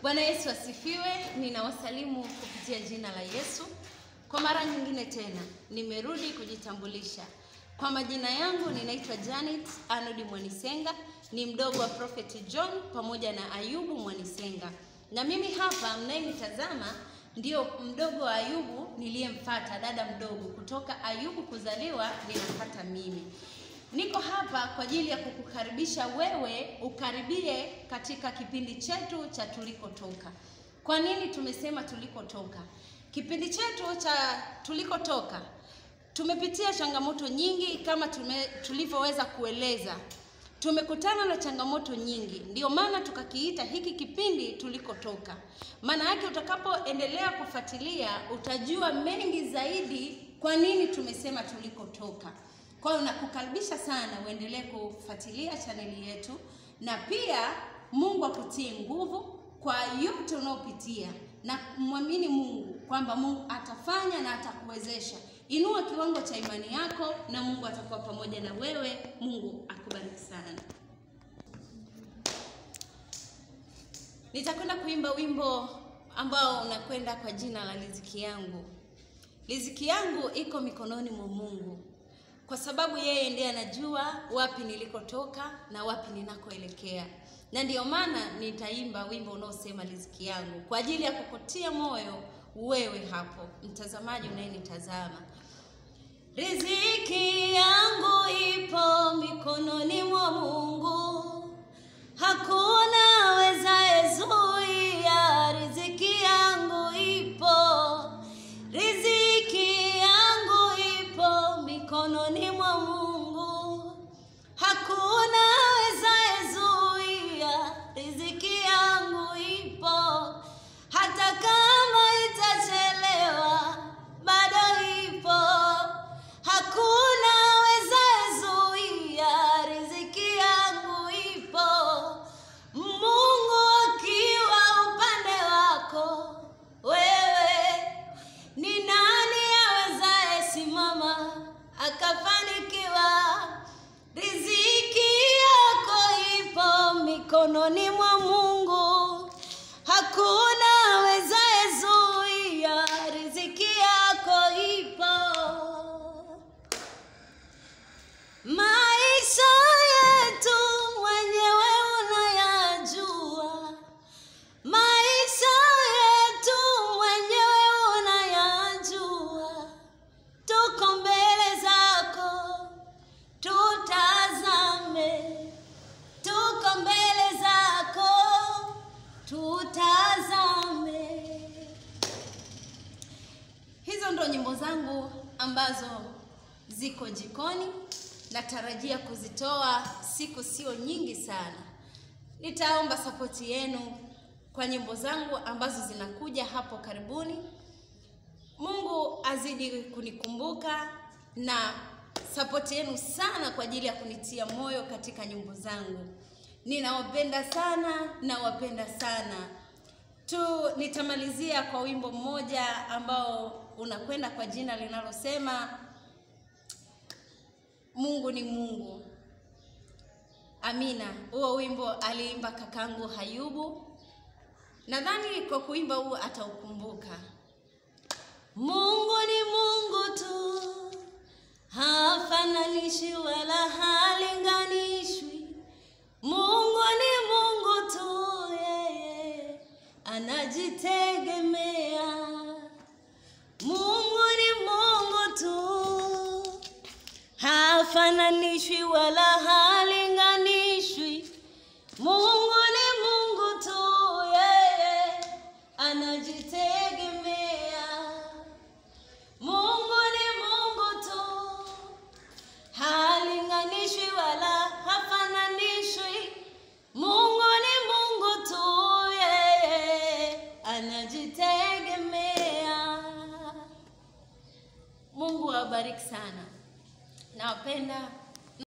Bwana Yesu asifiwe. Ninawasalimu kupitia jina la Yesu. Kwa mara nyingine tena nimerudi kujitambulisha. Kwa majina yangu ninaitwa Janet Arnold Mwanisenga, ni mdogo wa Prophet John pamoja na Ayubu Mwanisenga, na mimi hapa mnayenitazama ndio mdogo wa Ayubu niliyemfata, dada mdogo kutoka Ayubu kuzaliwa ninapata mimi. Niko hapa kwa ajili ya kukukaribisha wewe ukaribie katika kipindi chetu cha tulikotoka. Kwa nini tumesema tulikotoka? Kipindi chetu cha tulikotoka tumepitia changamoto nyingi kama tume, tulivyoweza kueleza. Tumekutana na changamoto nyingi, ndio maana tukakiita hiki kipindi tulikotoka. Maana yake utakapoendelea kufuatilia utajua mengi zaidi kwa nini tumesema tulikotoka. Kwa hiyo nakukaribisha sana uendelee kufuatilia chaneli yetu, na pia Mungu akutie nguvu kwa yote unaopitia, na mwamini Mungu kwamba Mungu atafanya na atakuwezesha. Inua kiwango cha imani yako na Mungu atakuwa pamoja na wewe. Mungu akubariki sana. Nitakwenda kuimba wimbo ambao unakwenda kwa jina la riziki yangu. Riziki yangu iko mikononi mwa Mungu kwa sababu yeye ndiye anajua wapi nilikotoka na wapi ninakoelekea, na ndiyo maana nitaimba wimbo unaosema riziki yangu kwa ajili ya kukutia moyo wewe hapo mtazamaji unayenitazama. Riziki yangu ipo mikononi mwa Mungu, hakuna awezaye zuia. Riziki yangu ipo, riziki yangu ipo mikononi mwa Mungu, hakuna awezaye zuia. Riziki yangu ipo, hata kama itachelewa, bado ipo, hakuna awezaye zuia. Riziki yangu ipo, Mungu akiwa upande wako wewe ni nani awezaye simama akafanikiwa? Riziki yako ipo mikononi mwa Mungu, hakuna awezaye zuia. Riziki yako ipo. Maisha yetu mwenyewe unayajua, maisha yetu mwenyewe unayajua. Tuko mbele zako, tutazame. Tuko mbele zako, tutazame. Hizo ndo nyimbo zangu ambazo ziko jikoni, natarajia kuzitoa siku sio nyingi sana. Nitaomba sapoti yenu kwa nyimbo zangu ambazo zinakuja hapo karibuni. Mungu azidi kunikumbuka na sapoti yenu sana kwa ajili ya kunitia moyo katika nyimbo zangu. Ninawapenda sana, nawapenda sana tu. Nitamalizia kwa wimbo mmoja ambao unakwenda kwa jina linalosema Mungu ni Mungu. Amina. Huo wimbo aliimba kakangu Hayubu. Nadhani kwa kuimba huu ataukumbuka. Mungu ni Mungu tu, hafananishi wala halinganishwi. Mungu ni Mungu tu, yeye anajitegemea. Mungu ni Mungu tu, hafananishwi wala halinganishwi. Mungu ni Mungu tu, yeye anajitegemea. Mungu ni Mungu tu, halinganishwi wala hafananishwi. Mungu ni Mungu tu, yeye anajitegemea. Mungu awabariki sana, nawapenda.